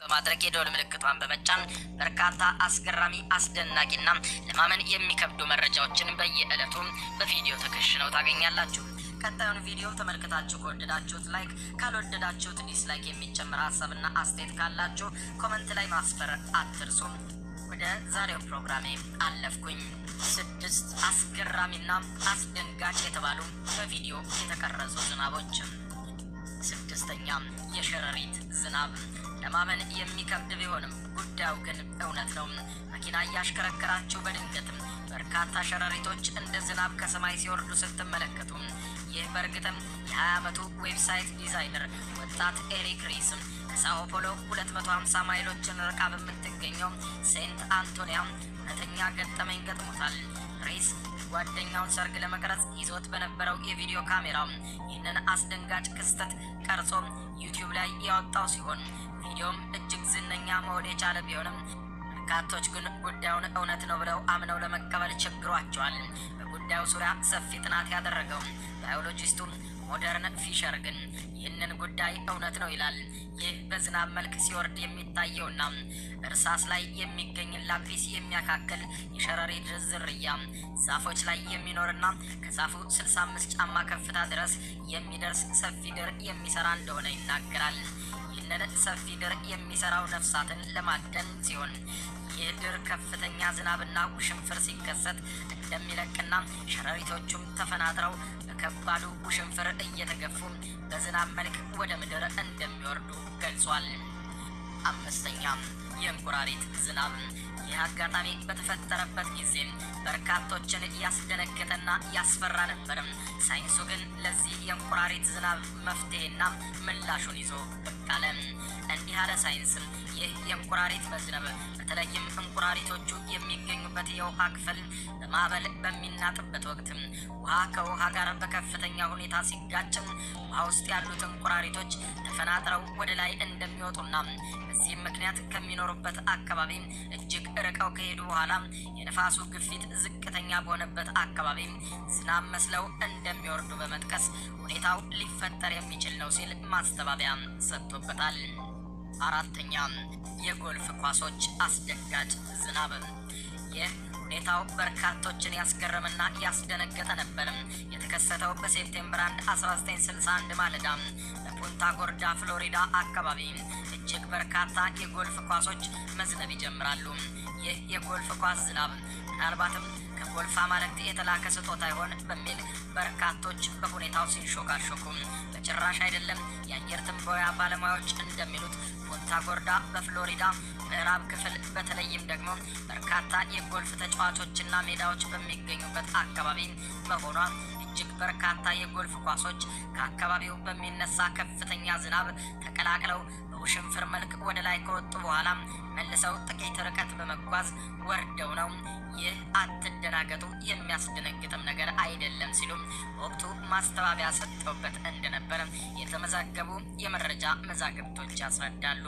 በማድረግ የደወል ምልክቷን በመጫን በርካታ አስገራሚ አስደናቂና ለማመን የሚከብዱ መረጃዎችን በየዕለቱ በቪዲዮ ተከሽነው ታገኛላችሁ። ቀጣዩን ቪዲዮ ተመልክታችሁ ከወደዳችሁት ላይክ፣ ካልወደዳችሁት ዲስላይክ የሚጨምር ሀሳብና አስተያየት ካላችሁ ኮመንት ላይ ማስፈር አትርሱ። ወደ ዛሬው ፕሮግራሜ አለፍኩኝ። ስድስት አስገራሚና አስደንጋጭ የተባሉ በቪዲዮ የተቀረጹ ዝናቦች። ስድስተኛ የሸረሪት ዝናብ። ለማመን የሚከብድ ቢሆንም ጉዳዩ ግን እውነት ነው። መኪና እያሽከረከራችሁ በድንገትም በርካታ ሸረሪቶች እንደ ዝናብ ከሰማይ ሲወርዱ ስትመለከቱ ይህ በእርግጥም የ20 ዓመቱ ዌብሳይት ዲዛይነር ወጣት ኤሪክ ሪስ ከሳኦ ፖሎ 250 ማይሎችን ርቃ በምትገኘው ሴንት አንቶኒያ እውነተኛ ገጠመኝ ገጥሞታል። ሪስ ጓደኛውን ሰርግ ለመቅረጽ ይዞት በነበረው የቪዲዮ ካሜራ ይህንን አስደንጋጭ ክስተት ቀርጾ ዩቲዩብ ላይ ያወጣው ሲሆን ቪዲዮም እጅግ ዝነኛ መሆን የቻለ ቢሆንም በርካቶች ግን ጉዳዩን እውነት ነው ብለው አምነው ለመቀበል ቸግሯቸዋል። በጉዳዩ ዙሪያ ሰፊ ጥናት ያደረገው ባዮሎጂስቱ ሞደርን ፊሸር ግን ይህንን ጉዳይ እውነት ነው ይላል። ይህ በዝናብ መልክ ሲወርድ የሚታየውና እርሳስ ላይ የሚገኝ ላጲስ የሚያካክል የሸረሪት ዝርያ ዛፎች ላይ የሚኖርና ከዛፉ 65 ጫማ ከፍታ ድረስ የሚደርስ ሰፊ ድር የሚሰራ እንደሆነ ይናገራል። ይህንን ሰፊ ድር የሚሰራው ነፍሳትን ለማደን ሲሆን ይህ ድር ከፍተኛ ዝናብና ውሽንፍር ሲከሰት እንደሚለቅና ሸረሪቶቹም ተፈናጥረው በከባዱ ውሽንፍር እየተገፉ በዝናብ መልክ ወደ ምድር እንደሚወርዱ ገልጿል። አምስተኛ የእንቁራሪት ዝናብ። ይህ አጋጣሚ በተፈጠረበት ጊዜ በርካቶችን ያስደነገጠና ያስፈራ ነበርም። ሳይንሱ ግን ለዚህ የእንቁራሪት ዝናብ መፍትሄና ምላሹን ይዞ ብቅ አለ። እንዲህ አለ ሳይንስ ይህ የእንቁራሪት መዝነብ በተለይም እንቁራሪቶቹ የሚገኙበት የውሃ ክፍል በማዕበል በሚናጥበት ወቅት ውሃ ከውሃ ጋር በከፍተኛ ሁኔታ ሲጋጭም ውሃ ውስጥ ያሉት እንቁራሪቶች ተፈናጥረው ወደ ላይ እንደሚወጡና በዚህም ምክንያት ከሚኖሩበት አካባቢ እጅግ ርቀው ከሄዱ በኋላ የነፋሱ ግፊት ዝቅተኛ በሆነበት አካባቢ ዝናብ መስለው እንደሚወርዱ በመጥቀስ ሁኔታው ሊፈጠር የሚችል ነው ሲል ማስተባበያ ሰጥቶበታል። አራተኛ የጎልፍ ኳሶች አስደንጋጭ ዝናብ። ይህ ሁኔታው በርካቶችን ያስገረመና ያስደነገጠ ነበር። የተከሰተው በሴፕቴምበር 1 1961 ማለዳ በፑንታ ጎርዳ ፍሎሪዳ አካባቢ እጅግ በርካታ የጎልፍ ኳሶች መዝነብ ይጀምራሉ። ይህ የጎልፍ ኳስ ዝናብ ምናልባትም ከጎልፍ አማልክት የተላከ ስጦታ ይሆን በሚል በርካቶች በሁኔታው ሲንሾካሾኩ፣ በጭራሽ አይደለም። የአየር ትንበያ ባለሙያዎች እንደሚሉት ፑንታ ጎርዳ በፍሎሪዳ ምዕራብ ክፍል በተለይም ደግሞ በርካታ የጎልፍ ተጫዋቾችና ሜዳዎች በሚገኙበት አካባቢ መሆኗ እጅግ በርካታ የጎልፍ ኳሶች ከአካባቢው በሚነሳ ከፍተኛ ዝናብ ተቀላቅለው በውሽንፍር መልክ ወደ ላይ ከወጡ በኋላ መልሰው ጥቂት ርቀት በመጓዝ ወርደው ነው። ይህ አትደናገጡ፣ የሚያስደነግጥም ነገር አይደለም ሲሉም በወቅቱ ማስተባበያ ሰጥተውበት እንደነበር የተመዘገቡ የመረጃ መዛግብቶች ያስረዳሉ።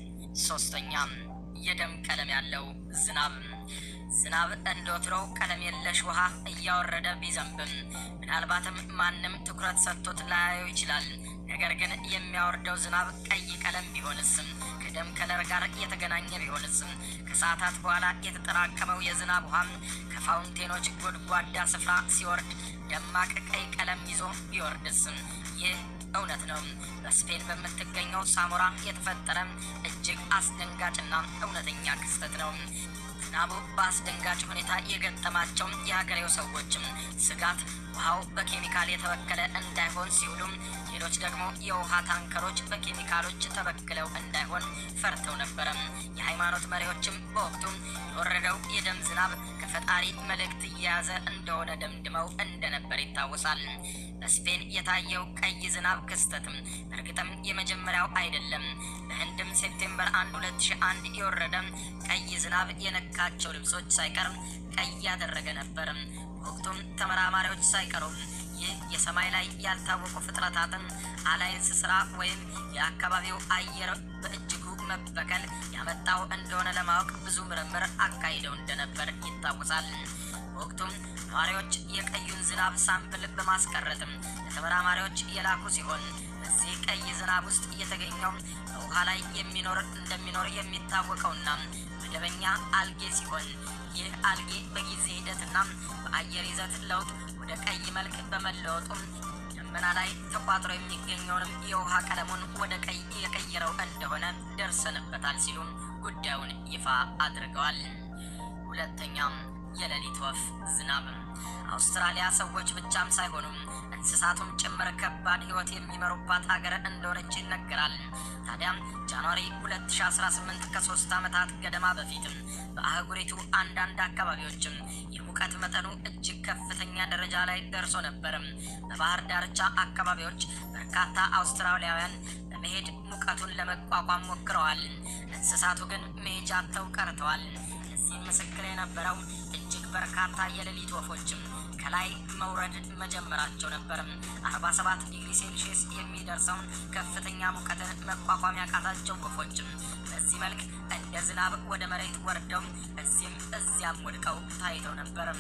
ሶስተኛ የደም ቀለም ያለው ዝናብ። ዝናብ እንደ ወትሮው ቀለም የለሽ ውሃ እያወረደ ቢዘንብም ምናልባትም ማንም ትኩረት ሰጥቶት ላያየው ይችላል። ነገር ግን የሚያወርደው ዝናብ ቀይ ቀለም ቢሆንስም ከደም ከለር ጋር የተገናኘ ቢሆንስም ከሰዓታት በኋላ የተጠራቀመው የዝናብ ውሃ ከፋውንቴኖች ጎድጓዳ ስፍራ ሲወርድ ደማቅ ቀይ ቀለም ይዞ ቢወርድስም ይህ እውነት ነው። በስፔን በምትገኘው ሳሞራ የተፈጠረ እጅግ አስደንጋጭና እውነተኛ ክስተት ነው። ዝናቡ በአስደንጋጭ ሁኔታ የገጠማቸው የሀገሬው ሰዎችም ስጋት ውሃው በኬሚካል የተበከለ እንዳይሆን ሲውሉም፣ ሌሎች ደግሞ የውሃ ታንከሮች በኬሚካሎች ተበክለው እንዳይሆን ፈርተው ነበረ። የሃይማኖት መሪዎችም በወቅቱ የወረደው የደም ዝናብ ከፈጣሪ መልእክት እየያዘ እንደሆነ ደምድመው እንደነበር ይታወሳል። በስፔን የታየው ቀይ ዝናብ ክስተትም እርግጥም የመጀመሪያው አይደለም። በህንድም ሴፕቴምበር 1 2001 የወረደ ቀይ ዝናብ የነካቸው ልብሶች ሳይቀር ቀይ ያደረገ ነበር። በወቅቱም ተመራማሪዎች ሳይቀሩ ይህ የሰማይ ላይ ያልታወቁ ፍጥረታትን አላይንስ ስራ ወይም የአካባቢው አየር በእጅጉ መበከል ያመጣው እንደሆነ ለማወቅ ብዙ ምርምር አካሂደው እንደነበር ይታወሳል። በወቅቱም ነዋሪዎች የቀዩን ዝናብ ሳምፕል በማስቀረትም ለተመራማሪዎች የላኩ ሲሆን በዚህ ቀይ ዝናብ ውስጥ የተገኘው በውሃ ላይ የሚኖር እንደሚኖር የሚታወቀውና መደበኛ አልጌ ሲሆን ይህ አልጌ በጊዜ ሂደትና በአየር ይዘት ለውጥ ወደ ቀይ መልክ በመለወጡም ደመና ላይ ተቋጥሮ የሚገኘውንም የውሃ ቀለሙን ወደ ቀይ የቀየረው እንደሆነ ደርሰንበታል ሲሉ ጉዳዩን ይፋ አድርገዋል። ሁለተኛም የሌሊት ወፍ ዝናብ አውስትራሊያ ሰዎች ብቻም ሳይሆኑም እንስሳቱም ጭምር ከባድ ሕይወት የሚመሩባት ሀገር እንደሆነች ይነገራል። ታዲያም ጃንዋሪ 2018 ከሶስት ዓመታት ገደማ በፊትም በአህጉሪቱ አንዳንድ አካባቢዎችም የሙቀት መጠኑ እጅግ ከፍተኛ ደረጃ ላይ ደርሶ ነበርም። በባህር ዳርቻ አካባቢዎች በርካታ አውስትራሊያውያን በመሄድ ሙቀቱን ለመቋቋም ሞክረዋል። እንስሳቱ ግን መሄጃ አጥተው ቀርተዋል። ለዚህ ምስክር የነበረው እጅግ በርካታ የሌሊት ወፎችም ከላይ መውረድ መጀመራቸው ነበርም። 47 ዲግሪ ሴልሺየስ የሚደርሰውን ከፍተኛ ሙቀትን መቋቋም ያቃታቸው ወፎችም በዚህ መልክ እንደ ዝናብ ወደ መሬት ወርደው እዚህም እዚያም ወድቀው ታይተው ነበርም።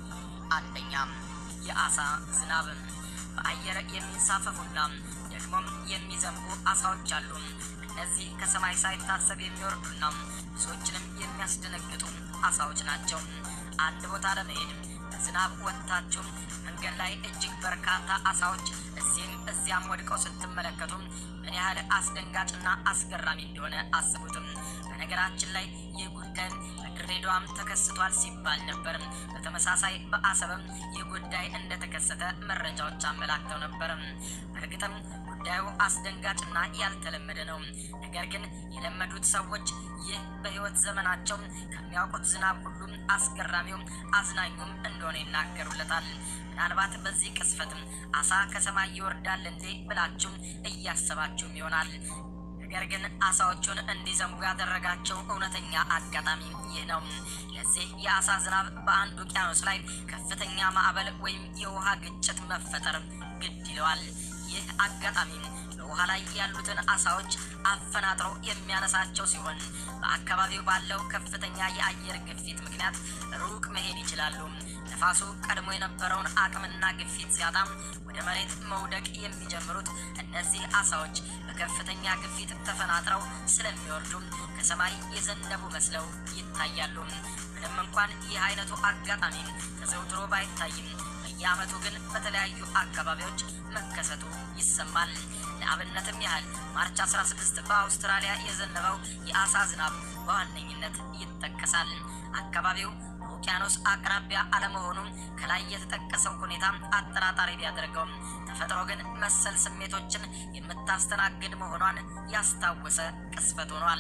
አንደኛም የአሳ ዝናብ በአየር የሚንሳፈፉና ደግሞም የሚዘንቡ አሳዎች አሉ። እነዚህ ከሰማይ ሳይታሰብ የሚወርዱና ብዙዎችንም የሚያስደነግጡ አሳዎች ናቸው። አንድ ቦታ ለመሄድ በዝናብ ወጥታችሁ መንገድ ላይ እጅግ በርካታ አሳዎች እዚህም እዚያም ወድቀው ስትመለከቱ ምን ያህል አስደንጋጭና አስገራሚ እንደሆነ አስቡትም። በነገራችን ላይ ይህ ጉዳይ በድሬዳዋም ተከስቷል ሲባል ነበር። በተመሳሳይ በአሰብም ይህ ጉዳይ እንደተከሰተ መረጃዎች አመላክተው ነበር። በእርግጥም ጉዳዩ አስደንጋጭና ያልተለመደ ነው። ነገር ግን የለመዱት ሰዎች ይህ በሕይወት ዘመናቸው ከሚያውቁት ዝናብ ሁሉም አስገራሚውም አዝናኙም እንደሆነ ይናገሩለታል። ምናልባት በዚህ ቅስፈትም አሳ ከሰማይ ይወርዳል እንዴ ብላችሁ እያሰባችሁም ይሆናል። ነገር ግን አሳዎቹን እንዲዘንቡ ያደረጋቸው እውነተኛ አጋጣሚ ይህ ነው። ለዚህ የአሳ ዝናብ በአንድ ውቅያኖስ ላይ ከፍተኛ ማዕበል ወይም የውሃ ግጭት መፈጠር ግድ ይለዋል። ይህ አጋጣሚ በውሃ ላይ ያሉትን አሳዎች አፈናጥሮ የሚያነሳቸው ሲሆን በአካባቢው ባለው ከፍተኛ የአየር ግፊት ምክንያት ሩቅ መሄድ ይችላሉ። ነፋሱ ቀድሞ የነበረውን አቅምና ግፊት ሲያጣም ወደ መሬት መውደቅ የሚጀምሩት እነዚህ አሳዎች በከፍተኛ ግፊት ተፈናጥረው ስለሚወርዱ ከሰማይ የዘነቡ መስለው ይታያሉ። ምንም እንኳን ይህ አይነቱ አጋጣሚ ተዘውትሮ ባይታይም በየዓመቱ ግን በተለያዩ አካባቢዎች መከሰቱ ይሰማል። ለአብነትም ያህል ማርች 16 በአውስትራሊያ የዘነበው የአሳ ዝናብ በዋነኝነት ይጠቀሳል። አካባቢው በውቅያኖስ አቅራቢያ አለመሆኑም ከላይ የተጠቀሰው ሁኔታ አጠራጣሪ ቢያደርገውም ተፈጥሮ ግን መሰል ስሜቶችን የምታስተናግድ መሆኗን ያስታወሰ ቅስፈት ሆኗል።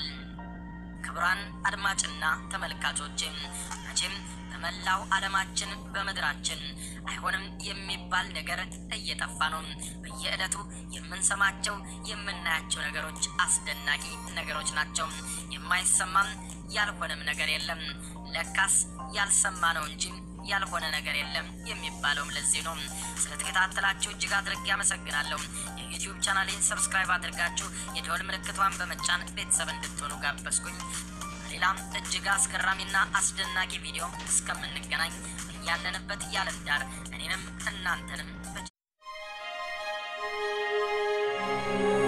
ክቡራን አድማጭና ተመልካቾች መቼም በመላው ዓለማችን በምድራችን አይሆንም የሚባል ነገር እየጠፋ ነው። በየዕለቱ የምንሰማቸው የምናያቸው ነገሮች አስደናቂ ነገሮች ናቸው። የማይሰማም ያልሆነም ነገር የለም። ለካስ ያልሰማ ነው እንጂ ያልሆነ ነገር የለም የሚባለውም ለዚህ ነው። ስለተከታተላችሁ እጅግ አድርጌ አመሰግናለሁ። የዩቲዩብ ቻናሌን ሰብስክራይብ አድርጋችሁ የደወል ምልክቷን በመጫን ቤተሰብ እንድትሆኑ ጋበዝኩኝ። ሌላም እጅግ አስገራሚና አስደናቂ ቪዲዮ እስከምንገናኝ ያለንበት ያለም ዳር እኔንም እናንተንም